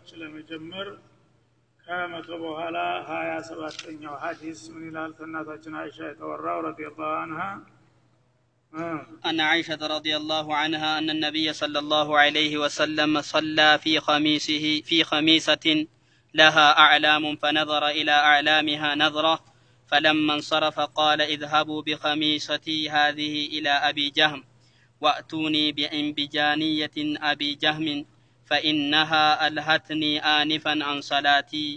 ለመጀመር ከመቶ በኋላ ሀያ ሰባተኛው ሀዲስ ምን ይላል ከእናታችን አይሻ የተወራው ረዲየላሁ አንሃ أن عائشة رضي الله عنها أن النبي صلى الله عليه وسلم صلى في خميسه في خميسة لها أعلام فنظر إلى أعلامها نظرة فلما انصرف قال اذهبوا بخميصتي هذه إلى أبي جهم وأتوني بإنبجانية أبي جهم فإنها ألهتني آنفا عن صلاتي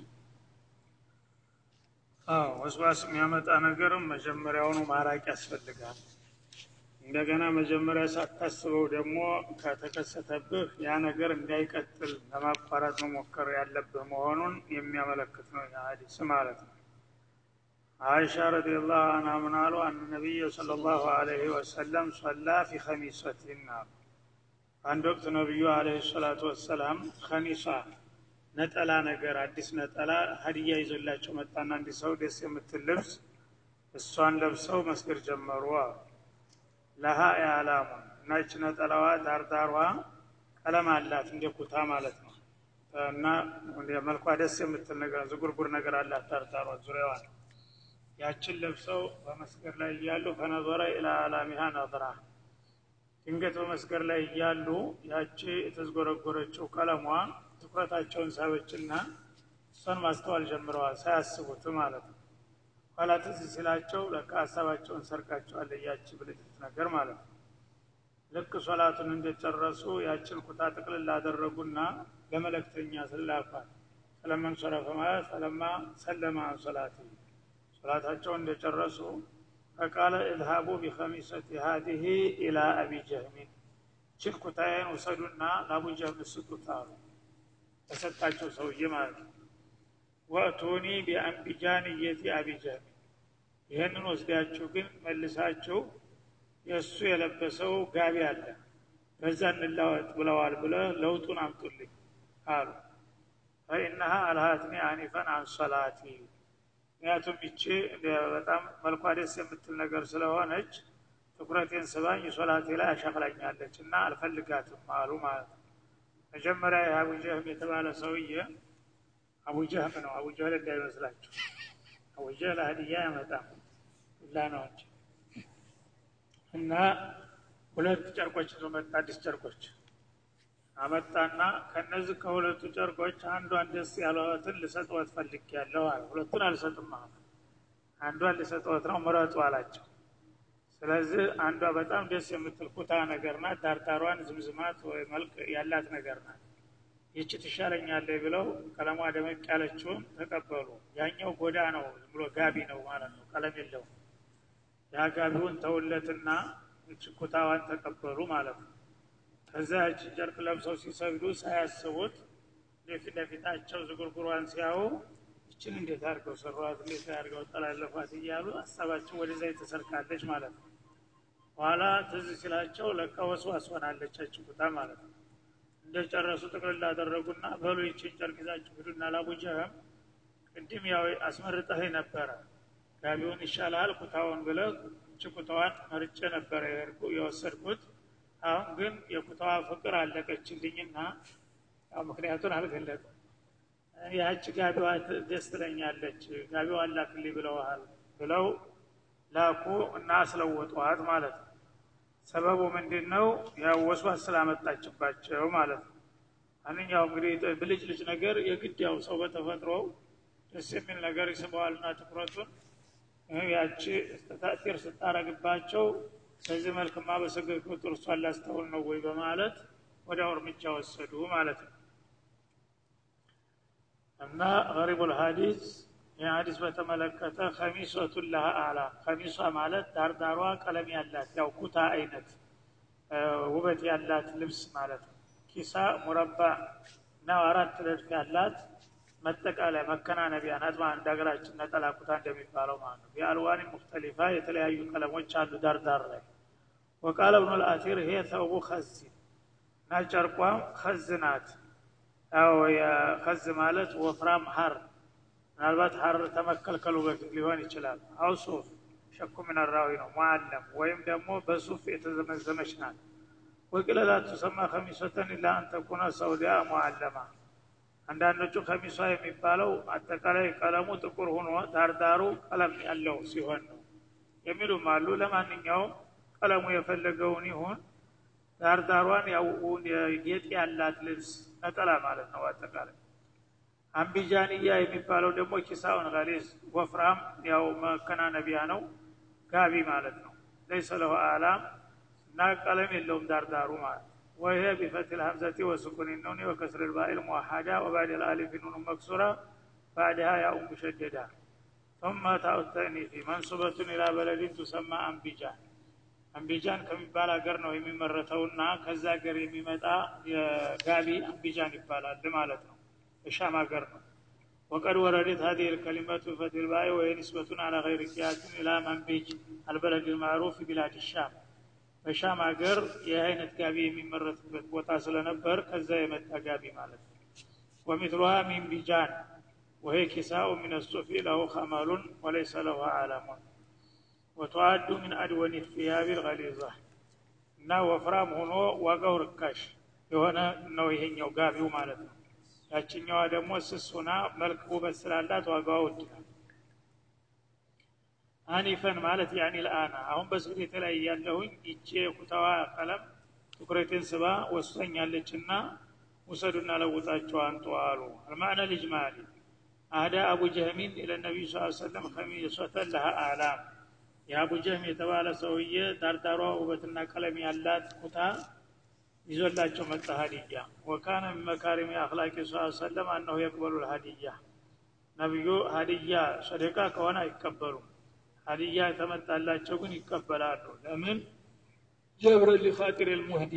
ወስዋስ የሚያመጣ ነገርም መጀመሪያውኑ ማራቅ ያስፈልጋል እንደገና መጀመሪያ ሳታስበው ደግሞ ከተከሰተብህ ያ ነገር እንዳይቀጥል ለማቋረጥ መሞከር ያለብህ መሆኑን የሚያመለክት ነው ሀዲስ ማለት ነው አይሻ ረዲየላሁ አንሃ ምን አሉ አን ነቢይ ሰለላሁ ዐለይሂ ወሰለም ሶላ ፊ ኸሚሰቲን አሉ አንድ ወቅት ነቢዩ አለህ ሰላቱ ወሰላም ከኒሳ ነጠላ ነገር አዲስ ነጠላ ሀዲያ ይዞላቸው መጣና እንዲህ ሰው ደስ የምትል ልብስ እሷን ለብሰው መስገድ ጀመሩ አሉ ለሀ ያላሙን እናች ነጠላዋ ዳርዳሯ ቀለም አላት እንደ ኩታ ማለት ነው እና መልኳ ደስ የምትል ነገር ዝጉርጉር ነገር አላት ዳርዳሯ ዙሪያዋ ያችን ለብሰው በመስገድ ላይ እያሉ ፈነዞረ ኢላ አላሚሃ ነዝራ ድንገት በመስገድ ላይ እያሉ ያቺ የተዝጎረጎረችው ቀለሟ ትኩረታቸውን ሳበችና እሷን ማስተዋል ጀምረዋል ሳያስቡት ማለት ነው ኋላ ትዝ ሲላቸው ለካ ሀሳባቸውን ሰርቃቸዋል ያቺ ብልጭት ነገር ማለት ነው ልክ ሶላቱን እንደጨረሱ ያችን ኩታ ጥቅልል አደረጉና ለመለክተኛ ስላኳል ሰለመን ሶረፈ ማለት ሰለማ ሰለማ አን ሶላት ሶላታቸውን እንደጨረሱ ፈቃለ እዝሃቡ ቢከሚሰት ሀዲህ ኢላ አቢ ጀህሚን ችን ኩታዬን ውሰዱና ለአቡ ጀህም ስጡት አሉ ተሰጣቸው ሰውዬ ማለት ነው ወእቱኒ ቢአንቢጃንየቲ አቢ ጀህሚን ይህንን ወስዳችሁ ግን መልሳችሁ የእሱ የለበሰው ጋቢ አለ በዛ እንላወጥ ብለዋል ብለ ለውጡን አምጡልኝ አሉ ፈኢነሃ አልሃትኒ አኒፈን አን ሶላቲ ምክንያቱም ይቺ በጣም መልኳ ደስ የምትል ነገር ስለሆነች ትኩረቴን ስባኝ ሶላቴ ላይ አሻክላኛለች እና አልፈልጋትም አሉ ማለት ነው መጀመሪያ የአቡ ጀህም የተባለ ሰውዬ አቡ ጀህም ነው አቡ ጀህል እንዳይመስላችሁ አቡ ጀህል ሀዲያ ያመጣም ሁላ ነው እንጂ እና ሁለት ጨርቆች ይዞ መጣ አዲስ ጨርቆች አመጣና ከነዚህ ከሁለቱ ጨርቆች አንዷን ደስ ያለትን ልሰጥወት ፈልግ ያለው አለ ሁለቱን አልሰጥም አለ አንዷን ልሰጥወት ነው ምረጡ አላቸው ስለዚህ አንዷ በጣም ደስ የምትል ኩታ ነገር ናት ዳርዳሯን ዝምዝማት ወይ መልክ ያላት ነገር ናት ይቺ ትሻለኛለች ብለው ቀለሟ ደመቅ ያለችውን ተቀበሉ ያኛው ጎዳ ነው ዝም ብሎ ጋቢ ነው ማለት ነው ቀለም የለውም ያ ጋቢውን ተውለትና ይቺ ኩታዋን ተቀበሉ ማለት ነው ከዛ ያቺ ጨርቅ ለብሰው ሲሰግዱ ሳያስቡት ለፊት ለፊታቸው ዝጉርጉሯን ሲያዩ ይችን እንዴት አድርገው ሰሯት እንዴት አድርገው ጠላለፏት እያሉ ሀሳባቸው ወደዛ የተሰርካለች ማለት ነው በኋላ ትዝ ሲላቸው ለካ ወስዋስ ሆናለች ያቺ ኩታ ማለት ነው እንደ ጨረሱ ጥቅልል አደረጉና በሉ ይችን ጨርቅ ይዛችሁ ሂዱና ላቡጀህም ቅድም ያው አስመርጠህ ነበረ ጋቢውን ይሻላል ኩታውን ብለህ እች ኩታዋን መርጬ ነበረ የወሰድኩት አሁን ግን የኩታዋ ፍቅር አለቀችልኝና ያው ምክንያቱን አልገለጥም ያች ጋቢዋ ደስ ትለኛለች ጋቢዋ ላክልኝ ብለዋል ብለው ላኩ እና አስለወጧት ማለት ነው ሰበቡ ምንድን ነው ያው ወስዋስ ስላመጣችባቸው ማለት ነው አንኛው እንግዲህ ብልጭ ልጭ ነገር የግድ ያው ሰው በተፈጥሮ ደስ የሚል ነገር ይስበዋልና ትኩረቱን ያቺ ተእቲር ስታረግባቸው በዚህ መልክማ በሰገድ ቁጥር እሷን ላስተውል ነው ወይ በማለት ወዲያው እርምጃ ወሰዱ ማለት ነው እና ገሪቡ ልሀዲስ ይህ ሀዲስ በተመለከተ ከሚሶቱን ለሃ አላ ከሚሷ ማለት ዳርዳሯ ቀለም ያላት ያው ኩታ አይነት ውበት ያላት ልብስ ማለት ነው ኪሳ ሙረባ እና አራት ረድፍ ያላት መጠቃለያ መከናነቢያ ናት እንደ ሀገራችን ነጠላ ኩታ እንደሚባለው ማለት ነው የአልዋኒ ሙክተሊፋ የተለያዩ ቀለሞች አሉ ዳርዳር ላይ ወቃለ ብኑ ልአቲር ይሄ ተውቡ ከዝ እና ጨርቋም ከዝ ናት ያው ከዝ ማለት ወፍራም ሀር ምናልባት ሀር ተመከልከሉ በፊት ሊሆን ይችላል አው ሱፍ ሸኩ ምንራዊ ነው ሙዓለም ወይም ደግሞ በሱፍ የተዘመዘመች ናት ወቂለላ ቱሰማ ከሚሶተን ኢላ አንተኩነ ሰውዲያ ሙዓለማ አንዳንዶቹ ከሚሷ የሚባለው አጠቃላይ ቀለሙ ጥቁር ሆኖ ዳርዳሩ ቀለም ያለው ሲሆን ነው የሚሉም አሉ ለማንኛውም ቀለሙ የፈለገውን ይሁን ዳርዳሯን ያው ጌጥ ያላት ልብስ ነጠላ ማለት ነው አጠቃላይ አምቢጃንያ የሚባለው ደግሞ ኪሳውን ገሊዝ ወፍራም ያው መከናነቢያ ነው ጋቢ ማለት ነው ለይሰ ለሁ አላም እና ቀለም የለውም ዳርዳሩ ማለት وهي بفتح الهمزة وسكون النون وكسر الباء الموحدة وبعد الألف نون مكسورة بعدها ياء مشددة ثم تاء التأنيث منصوبة إلى بلد تسمى أنبيجان አምቢጃን ከሚባል ሀገር ነው የሚመረተውና ከዛ ሀገር የሚመጣ የጋቢ አምቢጃን ይባላል ማለት ነው የሻም ሀገር ነው وقد وردت هذه الكلمة في فتح الباء وهي نسبة على غير قياس إلى منبج البلد المعروف بلاد الشام በሻም ሀገር ይህ አይነት ጋቢ የሚመረትበት ቦታ ስለነበር ከዛ የመጣ ጋቢ ማለት ነው ወሚትሉሃ ሚን ቢጃን ወሄ ኪሳኡ ምን ሱፊ ለሁ ኸመሉን ወለይሰ ለሁ አላሙን ወተዋዱ ምን አድወኒ ፊያቢ ልገሊዛ እና ወፍራም ሆኖ ዋጋው ርካሽ የሆነ ነው ይሄኛው ጋቢው ማለት ነው ያችኛዋ ደግሞ ስስ ሆና መልክ ውበት ስላላት ዋጋዋ ውድ ነው አኒፈን ማለት ያኒ ልአና አሁን በስግዴት ላይ ያለሁኝ ይቼ የኩታዋ ቀለም ትኩረቴን ስባ ወስቶኛለች እና ውሰዱና ለውጣቸው አንጡ አሉ አልማዕነ ልጅማሊ አህዳ አቡ ጀህሚን ኢለ ነቢዩ ስ ሰለም ከሚሶተን ለሃ አላም የአቡ ጀህም የተባለ ሰውዬ ዳርዳሯ ውበትና ቀለም ያላት ኩታ ይዞላቸው መጣ ሀዲያ ወካነ ምን መካሪም አክላቂ ስ ሰለም አነሁ የቅበሉ ልሀዲያ ነቢዩ ሀዲያ ሰደቃ ከሆነ አይቀበሉም ሀዲያ የተመጣላቸው ግን ይቀበላሉ ለምን ጀብረ ሊኻጢር ልሙህዲ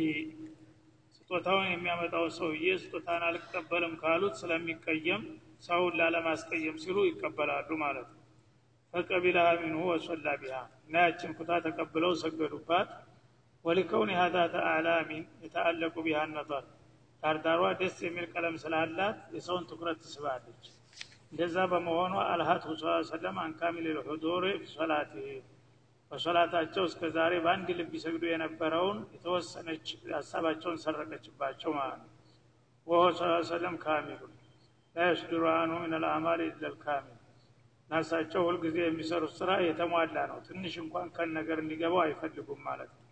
ስጦታውን የሚያመጣው ሰውዬ ስጦታን አልቀበልም ካሉት ስለሚቀየም ሰውን ላለማስቀየም ሲሉ ይቀበላሉ ማለት ነው ፈቀቢለሃ ሚንሁ ወሶላ ቢሃ እና ያችን ኩታ ተቀብለው ሰገዱባት ወሊከውን ሀዛተ አዕላሚን የተአለቁ ቢሃ ነጠር ዳርዳሯ ደስ የሚል ቀለም ስላላት የሰውን ትኩረት ትስባለች እንደዛ በመሆኑ አልሀት ስ ሰለም አንካሚል ልሑዱር ሶላት በሶላታቸው እስከ ዛሬ በአንድ ልብ ይሰግዱ የነበረውን የተወሰነች ሀሳባቸውን ሰረቀችባቸው ማለት ነው ወሆ ስ ሰለም ካሚሉ ላ የስድሩ አንሁ ምን ልአማል ኢለልካሚል ናሳቸው ሁልጊዜ የሚሰሩት ስራ የተሟላ ነው ትንሽ እንኳን ከን ነገር እንዲገባው አይፈልጉም ማለት ነው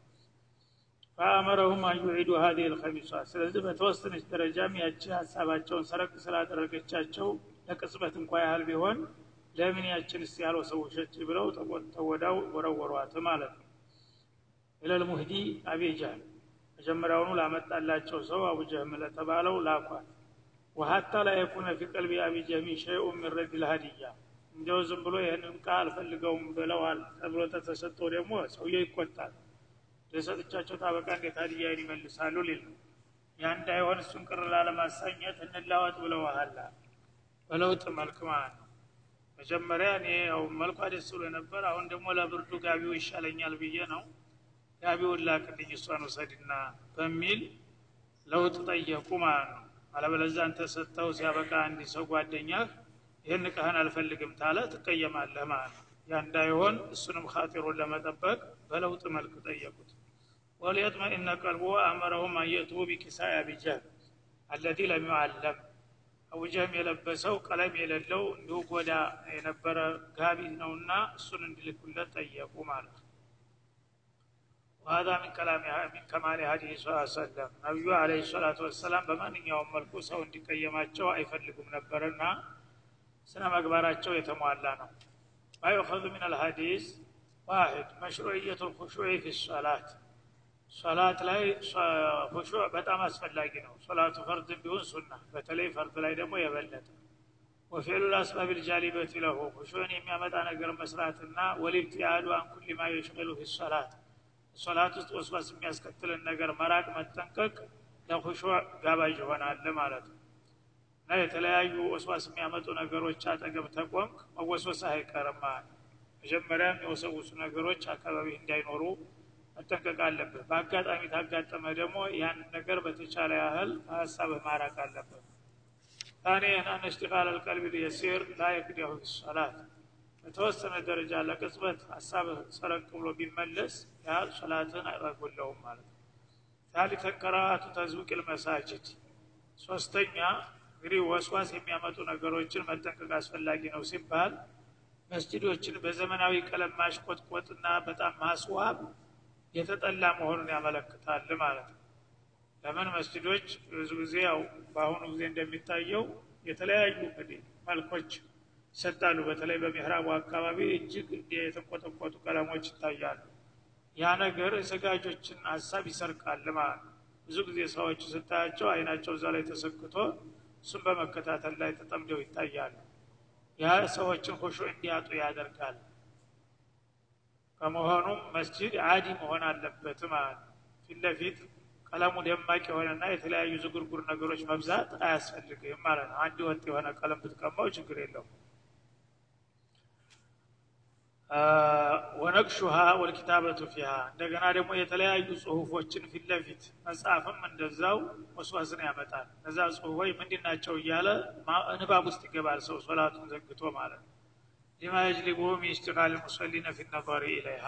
ፈአመረሁም አንዩዒዱ ሀዲህ ልከሚሷ ስለዚህ በተወሰነች ደረጃም ያቺ ሀሳባቸውን ሰረቅ ስላደረገቻቸው ለቅጽበት እንኳ ያህል ቢሆን ለምን ያችን ስ ያለው ሰውሸች ብለው ተወዳው ወረወሯት ማለት ነው ኢለል ሙህዲ አቤጃል መጀመሪያውኑ ላመጣላቸው ሰው አቡጀህም ለተባለው ላኳት ወሀታ ላ የኩነ ፊ ቀልቢ አቢጀህሚ ሸይኡ ምን ረድ ልሀዲያ እንዲያው ዝም ብሎ ይህንን ቃል አልፈልገውም ብለዋል ተብሎ ተተሰጠው ደግሞ ሰውየ ይቆጣል ለሰጥቻቸው ታበቃ እንዴት ሀዲያን ይመልሳሉ ሊል ነው ያ እንዳይሆን እሱን ቅር ላለማሳኘት እንላወጥ ብለዋሃላ በለውጥ መልክ ማለት ነው መጀመሪያ እኔ ያው መልኳ ደስ ብሎ ነበር አሁን ደግሞ ለብርዱ ጋቢው ይሻለኛል ብዬ ነው ጋቢውን ላክልኝ እሷን ውሰድና በሚል ለውጥ ጠየቁ ማለት ነው አለበለዛ አንተ ሰጥተው ሲያበቃ አንድ ሰው ጓደኛህ ይህን እቃህን አልፈልግም ታለ ትቀየማለህ ማለት ነው ያ እንዳይሆን እሱንም ካጢሩን ለመጠበቅ በለውጥ መልክ ጠየቁት ወሊየጥመኢነ ቀልቡ አመረሁም አየቱ ቢኪሳይ አቢጀህል አለዚ ለም ዩዓለም አቡጀህም የለበሰው ቀለም የሌለው እንዲሁ ጎዳ የነበረ ጋቢ ነውና እሱን እንዲልኩለት ጠየቁ ማለት ነው ወሀዛ ሚን ከላሚ ሚን ከማሊ ሀዲህ ስ ሰለም ነቢዩ አለ ሰላቱ ወሰላም በማንኛውም መልኩ ሰው እንዲቀየማቸው አይፈልጉም ነበርና ስነ መግባራቸው የተሟላ ነው ማዩኸዙ ምን አልሀዲስ ዋሕድ መሽሩዕየቱ ልኹሹዕ ፊ ሶላት ሶላት ላይ ሁሹዕ በጣም አስፈላጊ ነው ሶላቱ ፈርድ ቢሆን ሱና በተለይ ፈርድ ላይ ደግሞ የበለጠ ወፊዕሉ ልአስባብ ልጃሊበት ለሁ ሁሹዕን የሚያመጣ ነገር መስራትና ወልብትያዱ አን ኩል ማ የሽቅሉ ፊ ሶላት ሶላት ውስጥ ወስዋስ የሚያስከትልን ነገር መራቅ መጠንቀቅ ለሁሹዕ ጋባዥ ይሆናል ማለት ነው እና የተለያዩ ወስዋስ የሚያመጡ ነገሮች አጠገብ ተቆምክ መወስወስ አይቀርም መጀመሪያም የወሰውሱ ነገሮች አካባቢ እንዳይኖሩ መጠንቀቅ አለብህ በአጋጣሚ ታጋጠመ ደግሞ ያን ነገር በተቻለ ያህል ከሀሳብህ ማራቅ አለብህ ታኒየን አን እሽቲቃል አልቀልቢ የሲር ላ የክዲሁ ሶላት በተወሰነ ደረጃ ለቅጽበት ሀሳብህ ሰረቅ ብሎ ቢመለስ ያ ሶላትን አይጎለውም ማለት ነው ታሊተ ቀራአቱ ተዝዊቅ ልመሳጅድ ሶስተኛ እንግዲህ ወስዋስ የሚያመጡ ነገሮችን መጠንቀቅ አስፈላጊ ነው ሲባል መስጅዶችን በዘመናዊ ቀለም ማሽቆጥቆጥና በጣም ማስዋብ የተጠላ መሆኑን ያመለክታል ማለት ነው ለምን መስጅዶች ብዙ ጊዜ ያው በአሁኑ ጊዜ እንደሚታየው የተለያዩ እንግዲህ መልኮች ይሰጣሉ በተለይ በሚህራቡ አካባቢ እጅግ የተንቆጠቆጡ ቀለሞች ይታያሉ ያ ነገር የሰጋጆችን ሀሳብ ይሰርቃል ማለት ነው ብዙ ጊዜ ሰዎች ስታያቸው አይናቸው እዛ ላይ ተሰክቶ እሱም በመከታተል ላይ ተጠምደው ይታያሉ ያ ሰዎችን ሁሹ እንዲያጡ ያደርጋል ከመሆኑም መስጅድ አዲ መሆን አለበት ማለት ነው ፊት ለፊት ቀለሙ ደማቅ የሆነና የተለያዩ ዝጉርጉር ነገሮች መብዛት አያስፈልግም ማለት ነው አንድ ወጥ የሆነ ቀለም ብትቀማው ችግር የለውም ወነቅሹሃ ወልኪታበቱ ፊሃ እንደገና ደግሞ የተለያዩ ጽሁፎችን ፊት ለፊት መጽሐፍም እንደዛው ወስዋስን ያመጣል እነዛ ጽሁፎች ምንድን ናቸው እያለ ንባብ ውስጥ ይገባል ሰው ሶላቱን ዘግቶ ማለት ነው ሊማ የጅሊቡ ሚስቲቃል ሙሰሊነ ፊ ነظሪ ኢለይሃ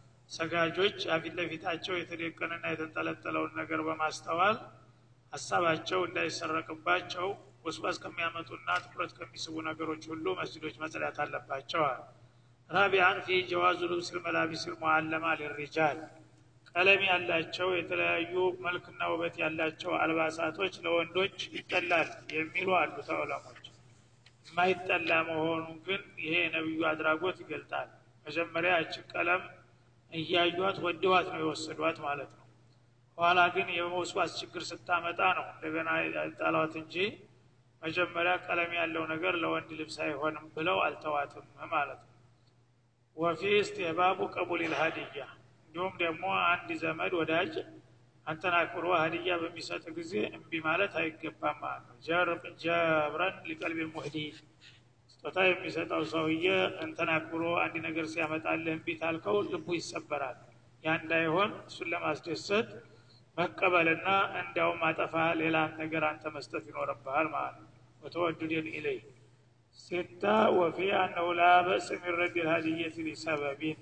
ሰጋጆች ፊት ለፊታቸው የተደቀንና የተንጠለጠለውን ነገር በማስተዋል ሀሳባቸው እንዳይሰረቅባቸው ወስዋስ ከሚያመጡና ትኩረት ከሚስቡ ነገሮች ሁሉ መስጅዶች መጽዳት አለባቸዋል ራቢያን ፊ ጀዋዙ ልብስ ልመላቢስ ልሙዓለማ ሊሪጃል ቀለም ያላቸው የተለያዩ መልክና ውበት ያላቸው አልባሳቶች ለወንዶች ይጠላል የሚሉ አሉ ተዑለሞች የማይጠላ መሆኑ ግን ይሄ የነቢዩ አድራጎት ይገልጣል መጀመሪያ እችን ቀለም እያዩት ወደዋት ነው የወሰዷት ማለት ነው ኋላ ግን የመውስዋስ ችግር ስታመጣ ነው እንደገና ጣሏት እንጂ መጀመሪያ ቀለም ያለው ነገር ለወንድ ልብስ አይሆንም ብለው አልተዋትም ማለት ነው ወፊ እስትህባቡ ቀቡል ልሀዲያ እንዲሁም ደግሞ አንድ ዘመድ ወዳጅ አንተን አክብሮ ሀዲያ በሚሰጥ ጊዜ እምቢ ማለት አይገባም ማለት ነው ጀብረን ሊቀልቢ ሙህዲ ስጦታ የሚሰጠው ሰውዬ እንተን አክብሮ አንድ ነገር ሲያመጣልህ እምቢ ታልከው ልቡ ይሰበራል ያ እንዳይሆን እሱን ለማስደሰት መቀበልና እንዲያውም አጠፋ ሌላ ነገር አንተ መስጠት ይኖርብሃል ማለት ነው ወተወዱድን ኢለይ ስታ ወፊ አነሁ ላ በእስ ሚን ረድ ልሀዲየት ሊሰበቢን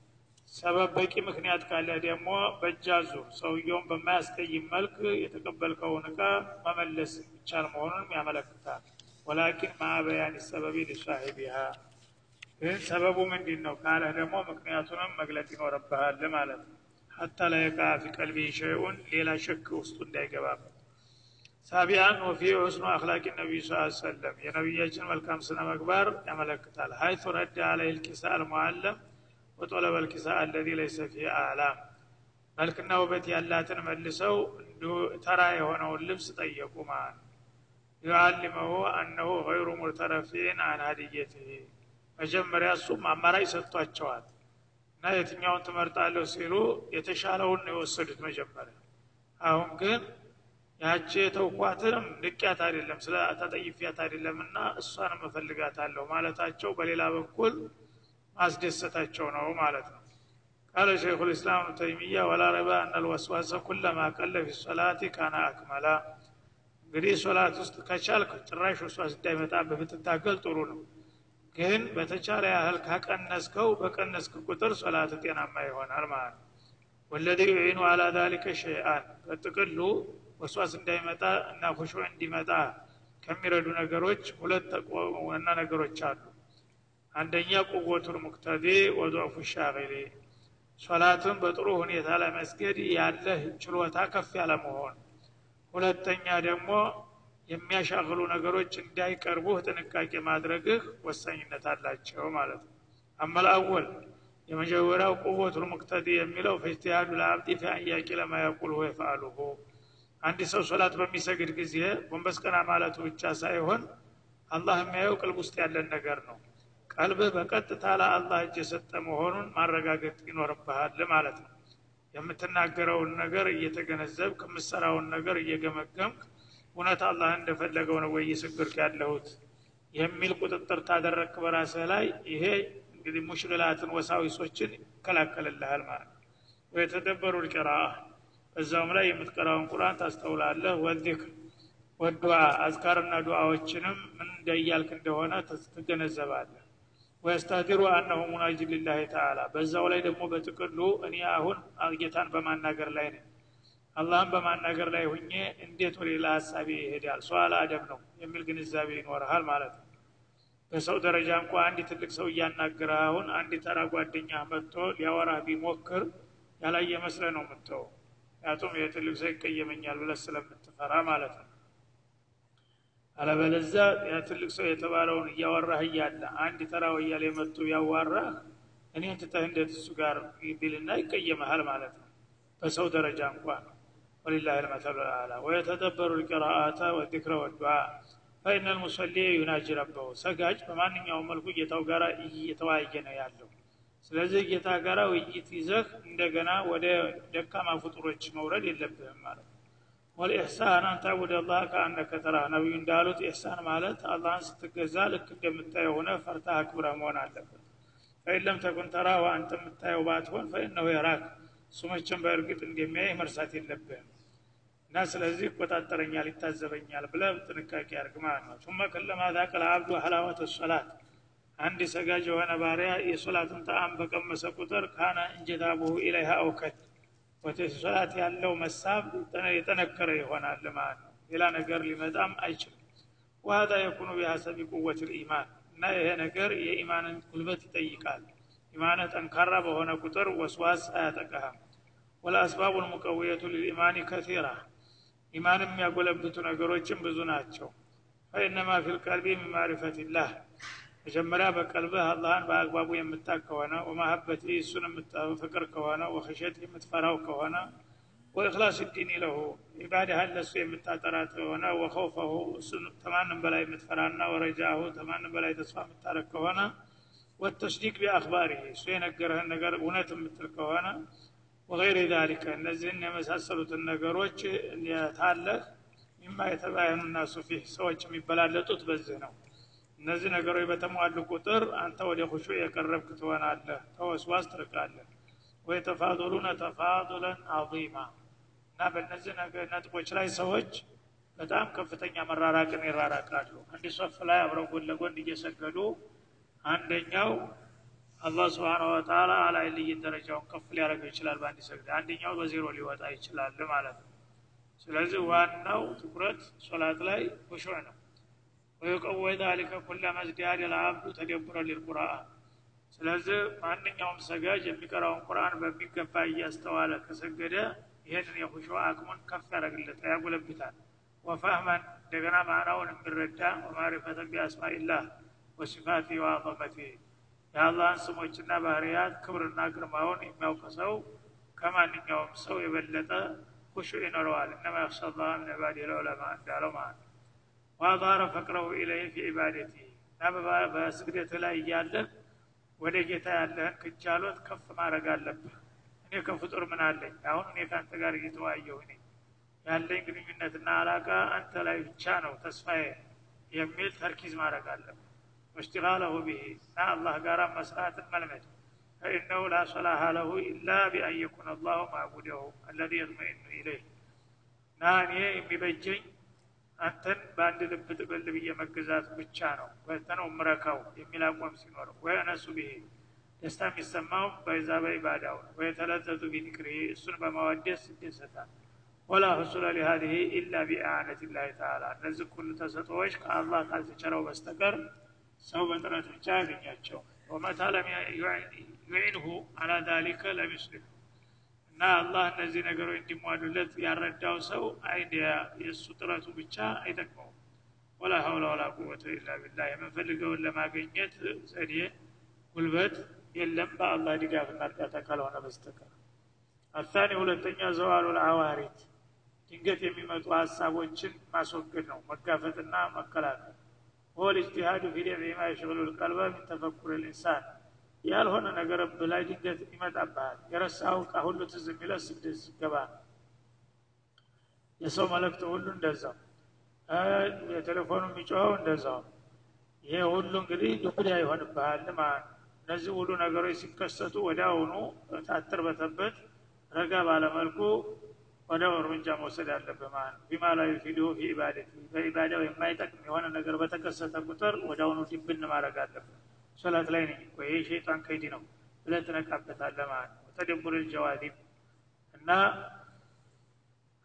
ሰበብ በቂ ምክንያት ካለ ደግሞ በእጃ ዙር ሰውየውን በማያስቀይም መልክ የተቀበልከውን እቃ መመለስ ይቻል መሆኑንም ያመለክታል ወላኪን ማበያን ሰበቢ ሊሳሂቢሃ ግን ሰበቡ ምንድን ነው ካለ ደግሞ ምክንያቱንም መግለጥ ይኖርብሃል ማለት ነው ሀታ ላየቃ ፊ ቀልቢ ሸይኡን ሌላ ሸክ ውስጡ እንዳይገባበት ሳቢያን ወፊ ሑስኑ አክላቂ ነቢዩ ስ ሰለም የነቢያችን መልካም ስነ መግባር ያመለክታል ሀይቱ ረዳ አለይ ልኪሳ አልሙዓለም ወጦለበ ልኪሳ አለዚ ለይሰ ፊ አላም መልክና ውበት ያላትን መልሰው ተራ የሆነውን ልብስ ጠየቁ ማለት ነው ዩዓሊመሁ አነሁ ገይሩ ሙርተረፊን አን ሀዲየትህ መጀመሪያ እሱም አማራጭ ሰጥቷቸዋል እና የትኛውን ትመርጣለሁ ሲሉ የተሻለውን ነው የወሰዱት መጀመሪያ አሁን ግን ያቺ የተውኳትንም ንቅያት አይደለም ስለ ተጠይፊያት አይደለም እና እሷንም እፈልጋታለሁ ማለታቸው በሌላ በኩል ማስደሰታቸው ነው ማለት ነው ቃለ ሸይኹ ልእስላም ብኑ ተይሚያ ወላ ረባ አነ ልወስዋሰ ኩለማ ቀለ ፊ ሶላቲ ካነ አክመላ እንግዲህ ሶላት ውስጥ ከቻልክ ጭራሽ ወስዋስ እንዳይመጣብህ ብትታገል ጥሩ ነው ግን በተቻለ ያህል ካቀነስከው በቀነስክ ቁጥር ሶላት ጤናማ ይሆናል ማለት ነው ወለዚ ዩዒኑ አላ ዛሊከ ሸይአን በጥቅሉ ወስዋስ እንዳይመጣ እና ሁሹ እንዲመጣ ከሚረዱ ነገሮች ሁለት ዋና ነገሮች አሉ አንደኛ ቁወቱል ሙቅተዲ ወضዕፉ ሻቂሊ ሶላትን በጥሩ ሁኔታ ለመስገድ ያለህ ችሎታ ከፍ ያለ መሆን ሁለተኛ ደግሞ የሚያሻግሉ ነገሮች እንዳይቀርቡህ ጥንቃቄ ማድረግህ ወሳኝነት አላቸው ማለት ነው አመልአወል የመጀመሪያው ቁወቱል ሙቅተዲ የሚለው ፈጅትያዱ ለአብዲ ፊአያቂ ለማያቁል ሁ የፍአሉሁ አንድ ሰው ሶላት በሚሰግድ ጊዜ ጎንበስ ቀና ማለቱ ብቻ ሳይሆን አላህ የሚያየው ቅልብ ውስጥ ያለን ነገር ነው ቀልብህ በቀጥታ ለአላህ እጅ የሰጠ መሆኑን ማረጋገጥ ይኖርብሃል ማለት ነው የምትናገረውን ነገር እየተገነዘብ ከምሰራውን ነገር እየገመገምክ እውነት አላህ እንደፈለገው ነው ወይ እየሰገድክ ያለሁት የሚል ቁጥጥር ታደረግክ በራስህ ላይ ይሄ እንግዲህ ሙሽግላትን ወሳዊሶችን ይከላከልልሃል ማለት ነው ወየተደበሩ ልቅራ በዛውም ላይ የምትቀራውን ቁርአን ታስተውላለህ ወዚክር ወዱዓ አዝካርና ዱዓዎችንም ምን እንደያልክ እንደሆነ ትገነዘባለህ ወየስተህዲሩ አነሁ ሙናጅ ሊላህ ተዓላ በዛው ላይ ደግሞ በጥቅሉ እኔ አሁን ጌታን በማናገር ላይ ነኝ አላህን በማናገር ላይ ሁኜ እንዴት ወደ ሌላ ሀሳቤ ይሄዳል ሰዋል አደብ ነው የሚል ግንዛቤ ይኖርሃል ማለት ነው በሰው ደረጃ እንኳ አንድ ትልቅ ሰው እያናገረ አሁን አንድ ተራ ጓደኛ መጥቶ ሊያወራ ቢሞክር ያላየ መስለ ነው የምትው ምክንያቱም የትልቅ ሰው ይቀየመኛል ብለ ስለምትፈራ ማለት ነው አለበለዛ ትልቅ ሰው የተባለውን እያወራህ እያለ አንድ ተራ ወያሌ መጥቶ ያዋራህ እኔን ትተህ እንዴት እሱ ጋር ቢልና ይቀየመሃል ማለት ነው በሰው ደረጃ እንኳን ወሊላህ ልመተሉ አላ ወየተደበሩ ልቅራአተ ወዚክረ ወዱዓ ፈኢነ ልሙሰሊ ዩናጂ ረበሁ ሰጋጅ በማንኛውም መልኩ ጌታው ጋር እየተወያየ ነው ያለው ስለዚህ ጌታ ጋራ ውይይት ይዘህ እንደገና ወደ ደካማ ፍጡሮች መውረድ የለብህም ማለት ነው ወልኢሕሳን አን ታቡድ አላህ ከአነከ ተራህ ነቢዩ እንዳሉት ኢሕሳን ማለት አላህን ስትገዛ ልክ እንደምታየው ሆነ ፈርታ አክብረህ መሆን አለበት ፈኢን ለም ተኩን ተራ አንተ የምታየው ባትሆን ፈኢነሁ የራክ እሱ መቼም በእርግጥ እንደሚያይ መርሳት የለብህም እና ስለዚህ ይቆጣጠረኛል ይታዘበኛል ብለ ጥንቃቄ ያርግ ማለት ነው ثم كلما ذاق العبد حلاوة الصلاة አንድ ሰጋጅ የሆነ ባሪያ የሶላትን ጣዕም በቀመሰ ቁጥር ካነ እንጀታቡሁ ኢለይሃ አውከት ወደ ሶላት ያለው መሳብ የጠነከረ ይሆናል ማለት ነው ሌላ ነገር ሊመጣም አይችልም ወሀዛ የኩኑ ቢሀሰቢ ቁወት ልኢማን እና ይሄ ነገር የኢማንን ጉልበት ይጠይቃል ኢማንህ ጠንካራ በሆነ ቁጥር ወስዋስ አያጠቃህም ወለአስባቡ ልሙቀውየቱ ልልኢማኒ ከቲራ ኢማን የሚያጎለብቱ ነገሮችም ብዙ ናቸው ፈኢነማ ፊ ልቀልቢ ምን ማሪፈትላህ መጀመሪያ በቀልብህ አላህን በአግባቡ የምታቅ ከሆነ ወማሀበቲ እሱን የምትፍቅር ከሆነ ወክሸት የምትፈራው ከሆነ ወእክላስ ዲን ለሁ ኢባዳህን ለእሱ የምታጠራ ከሆነ ወኸውፈሁ እሱን ተማንም በላይ የምትፈራና ወረጃሁ ተማንም በላይ ተስፋ የምታረግ ከሆነ ወተስዲቅ ቢአክባሪ እሱ የነገረህን ነገር እውነት የምትል ከሆነ ወገይር ዛሊከ እነዚህን የመሳሰሉትን ነገሮች ታለህ ሚማ የተባያኑ ናሱ ፊህ ሰዎች የሚበላለጡት በዚህ ነው እነዚህ ነገሮች በተሟሉ ቁጥር አንተ ወደ ኩሹ የቀረብክ ትሆናለህ ከወስዋስ ትርቃለህ ወየተፋضሉነ ተፋضለን አዚማ እና በእነዚህ ነጥቦች ላይ ሰዎች በጣም ከፍተኛ መራራቅን ይራራቃሉ አንድ ሶፍ ላይ አብረው ጎን ለጎን እየሰገዱ አንደኛው አላህ ስብሓን ወተላ አላይ ልይ ደረጃውን ከፍ ሊያደርገው ይችላል በአንድ ሰግድ አንደኛው በዜሮ ሊወጣ ይችላል ማለት ነው ስለዚህ ዋናው ትኩረት ሶላት ላይ ሁሹዕ ነው ወየቀወይ ዛሊከ ኩለ መዝዲያድ ልአብዱ ተደቡረ ሊልቁርአን ስለዚህ ማንኛውም ሰጋጅ የሚቀራውን ቁርአን በሚገባ እያስተዋለ ከሰገደ ይህንን የሁሹ አቅሙን ከፍ ያደረግለታል ያጎለብታል ወፋህመን እንደገና ማዕናውን የሚረዳ ወማሪፈተን ቢአስማኢላህ ወሲፋቲ ወአዘመቲ የአላህን ስሞችና ባህርያት ክብርና ግርማውን የሚያውቅ ሰው ከማንኛውም ሰው የበለጠ ሁሹ ይኖረዋል እነማ ያክሻ ላህ ምን ዕባድ ልዑለማ እንዳለው ማለት ነው ዋዛረ ፈቅረሁ ኢለይህ ፊ ዒባደቲ እና በስግደት ላይ እያለህ ወደ ጌታ ያለህን ክጃሎት ከፍ ማድረግ አለብህ እኔ ከፍጡር ምን አለኝ አሁን እኔ ከአንተ ጋር እየተወያየሁ እኔ ያለኝ ግንኙነትና አላቃ አንተ ላይ ብቻ ነው ተስፋዬ የሚል ተርኪዝ ማድረግ አለብህ ወሽቲጋለሁ ብሄ እና አላህ ጋር መስራትን መልመድ ፈኢነሁ ላ ሰላሃ ለሁ ኢላ ቢአን የኩን አላሁ ማዕቡደሁ አለዚ የጥመኢኑ ኢለይህ እና እኔ የሚበጀኝ አንተን በአንድ ልብ ጥቅል ብዬ መገዛት ብቻ ነው በተ ነው ምረካው የሚል አቋም ሲኖረው ወይ እነሱ ብሄ ደስታ የሚሰማው በዛ በኢባዳው ነው ወየተለዘዙ ቢዚክሪ እሱን በማወደስ ይደሰታል ወላ ሁሱለ ሊሃዚህ ኢላ ቢአነት ላህ ተዓላ እነዚህ ሁሉ ተሰጥኦዎች ከአላህ ካልተቸረው በስተቀር ሰው በጥረት ብቻ ያገኛቸው ወመታ ለም ዩዒንሁ አላ ዛሊከ ለም ዩስሊም እና አላህ እነዚህ ነገሮች እንዲሟሉለት ያረዳው ሰው አይዲያ የእሱ ጥረቱ ብቻ አይጠቅመውም ወላ ሀውላ ወላ ቁወተ ኢላ ቢላህ የምንፈልገውን ለማገኘት ዘዴ ጉልበት የለም በአላህ ድጋፍና እርዳታ ካልሆነ በስተቀር አታኒ ሁለተኛ ዘዋሉ ልአዋሪት ድንገት የሚመጡ ሀሳቦችን ማስወገድ ነው መጋፈጥና መከላከል ወል እጅቲሃዱ ፊ ደፍዒ ማ የሽግሉ ልቀልበ ሚን ተፈኩር ልኢንሳን ያልሆነ ነገር ብላይ ድንገት ይመጣብሃል የረሳው እቃ ሁሉ ትዝ የሚለ ስግደት ስገባ የሰው መልእክት ሁሉ እንደዛው የቴሌፎኑ የሚጮኸው እንደዛው ይሄ ሁሉ እንግዲህ ዱኩዳ ይሆንብሃል ማለት ነው እነዚህ ሁሉ ነገሮች ሲከሰቱ ወዲያውኑ ታትር በተበት ረጋ ባለመልኩ ወዲያው እርምጃ መውሰድ አለብህ ማለት ነው ቢማ ላይ ፊዲሁ ፊ ኢባደት በኢባዳው የማይጠቅም የሆነ ነገር በተከሰተ ቁጥር ወዲያውኑ ዲብን ማድረግ አለብህ ሶላት ላይ ነኝ እኮ ይህ ሸይጣን ከይዲ ነው ብለህ ትነቃበታለህ ማለት ነው ተደቡር ልጀዋዲብ እና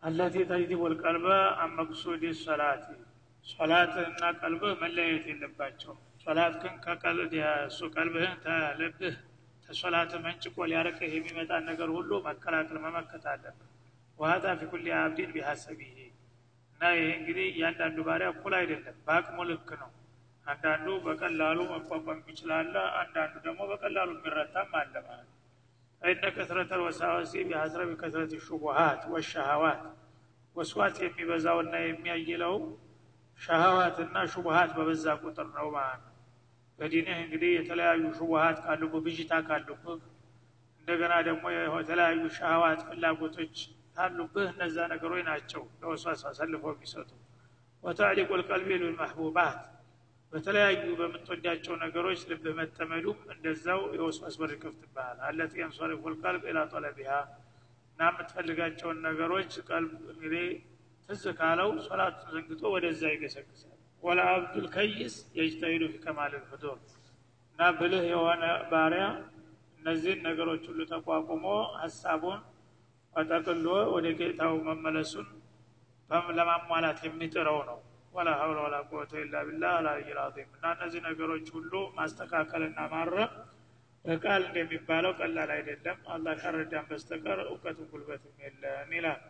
አለቲ ተጅዲቡ ልቀልበ አመቅሱድ ሰላት ሶላትህና ቀልብህ መለያየት የለባቸው ሶላት ግን ከቀልድ እሱ ቀልብህን ተልብህ ተሶላት መንጭቆ ሊያረቅህ የሚመጣ ነገር ሁሉ መከላከል መመከት አለብህ ወሀዛ ፊ ኩል አብዲን ቢሀሰቢህ እና ይሄ እንግዲህ እያንዳንዱ ባሪያ እኩል አይደለም በአቅሙ ልክ ነው አንዳንዱ በቀላሉ መቋቋም ይችላለ አንዳንዱ ደግሞ በቀላሉ የሚረታም አለ ማለት ነው ፈኢነ ከስረተ ወሳዋሲ ቢሀስረ ቢከስረት ሹቡሃት ወሸሃዋት ወስዋት የሚበዛውና የሚያይለው ሸሃዋትና ሹቡሃት በበዛ ቁጥር ነው ማለት ነው በዲንህ እንግዲህ የተለያዩ ሹቡሃት ካሉብህ ብዥታ ካሉብህ እንደገና ደግሞ የተለያዩ ሸሃዋት ፍላጎቶች ካሉብህ እነዛ ነገሮች ናቸው ለወስዋስ አሰልፈው የሚሰጡ ወታዕሊቁ ልቀልቢ ልልመሕቡባት በተለያዩ በምትወዳቸው ነገሮች ልብህ መጠመዱም እንደዛው የወስዋስ በር ይከፍትብሃል አለት የንሶሪፉ ልቀልብ ኢላ ጠለቢሃ እና የምትፈልጋቸውን ነገሮች ቀልብ እንግዲህ ትዝ ካለው ሶላት ዘንግቶ ወደዛ ይገሰግሳል ወላ አብዱል ከይስ የጅተሂዱ ፊ ከማል ልፍጡር እና ብልህ የሆነ ባሪያ እነዚህን ነገሮች ሁሉ ተቋቁሞ ሀሳቡን ጠቅሎ ወደ ጌታው መመለሱን ለማሟላት የሚጥረው ነው ወላ ሀውለ ወላ ቁወተ ኢላ ቢላህ አልዓሊይል ዐዚም እና እነዚህ ነገሮች ሁሉ ማስተካከልና ማረም በቃል እንደሚባለው ቀላል አይደለም አላህ ካረዳን በስተቀር እውቀትም ጉልበትም የለም ይላል